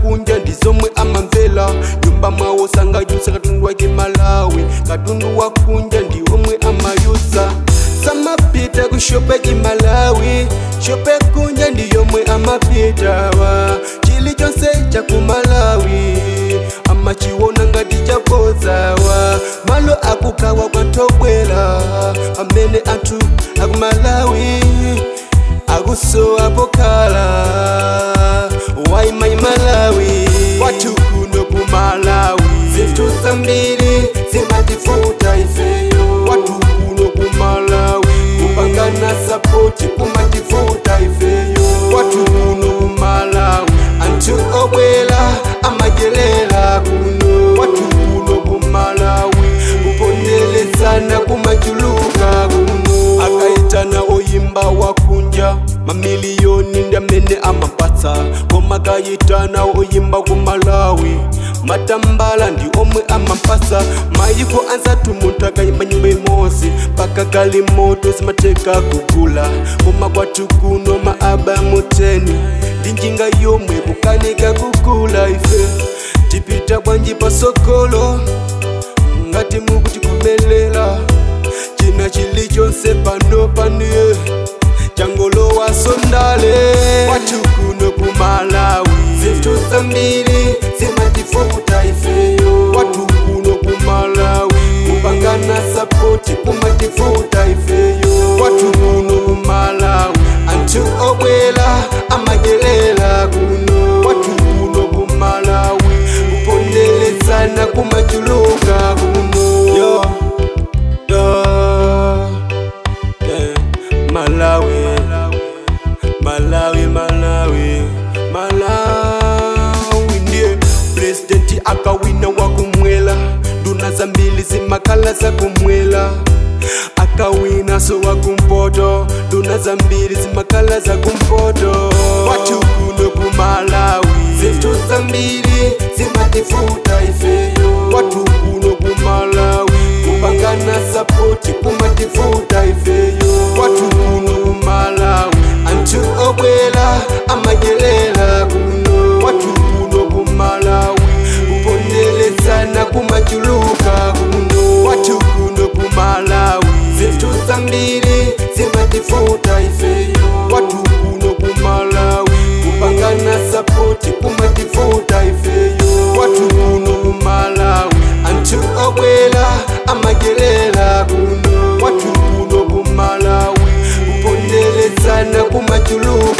kunja ndizomwe amamvera nyumba mwawo sangayusa katundu wake malawi katundu wa kunja ndiwomwe amayusa samapita kushope kimalawi shope kunja ndiyomwe amapitawa chilichonse chakumalawi amachiwona ngati chakozawa malo akukawa kwantobwera amene anthu akumalawi akusowa pokhala waimai malawi kwathu kuno kumalawi zinthu zambiri zimatifuta ifeyo kwathu kuno kumalawi kupangana sapoti kumatifuta ifeyo kwathu kuno kumalawi anthu obwera amadyerera kuno kwathu kuno kumalawi kuponderezana kumachuluka kuno akaitana oyimba wakunja mamiliyoni ndi amene amapatsa koma akayitana oyimba kumalawi matambala ndi omwe amapasa mayiko anzathu munthu akayimba nyimbo imodzi mpaka kali moto zimatheka kugula koma kwathu kuno maabamu 10 ndi njinga yomwe kukanika kugula ife tipita bwanji pasogolo ngati mukutikomelela china chilichonse pano paniye changolowa sondale kwathu kuno kumalawi zinthu zambiri zimatifuta ifeyo kwathu kuno kumalawi kupangana sapoti kumatifuta ifeyo kwathu kuno kumalawi anthu obwera amadyerera kuno kwathu kuno kumalawi kuponderezana kumachuluka kuno yo yo yeah. malawi malawi malawi malawi ndiye presidenti akawina wakumwela nduna zambili zimakhala zakumwela akawina so wakumpoto nduna zambili zimakhala zakumpoto kwathu kuno kumalawi zinthu zambiri zimatifuta ifeyo kwathu kuno kumalawi kupangana sapoti kumatifuta ifeyo kwathu kuno kumalawi anthu obwera amadyerera kuno kwathu kuno kumalawi kuponderezana kumachuluka kuno kwathu kuno kumalawi zinthu zambiri zimatifuta ifeyo kwathu kuno kumalawi kupangana sapoti kumatifuta ifeyo kwathu kuno kumalawi anthu obwera amadyerera kuno kwathu kuno kumalawi kuponderezana kumachuluka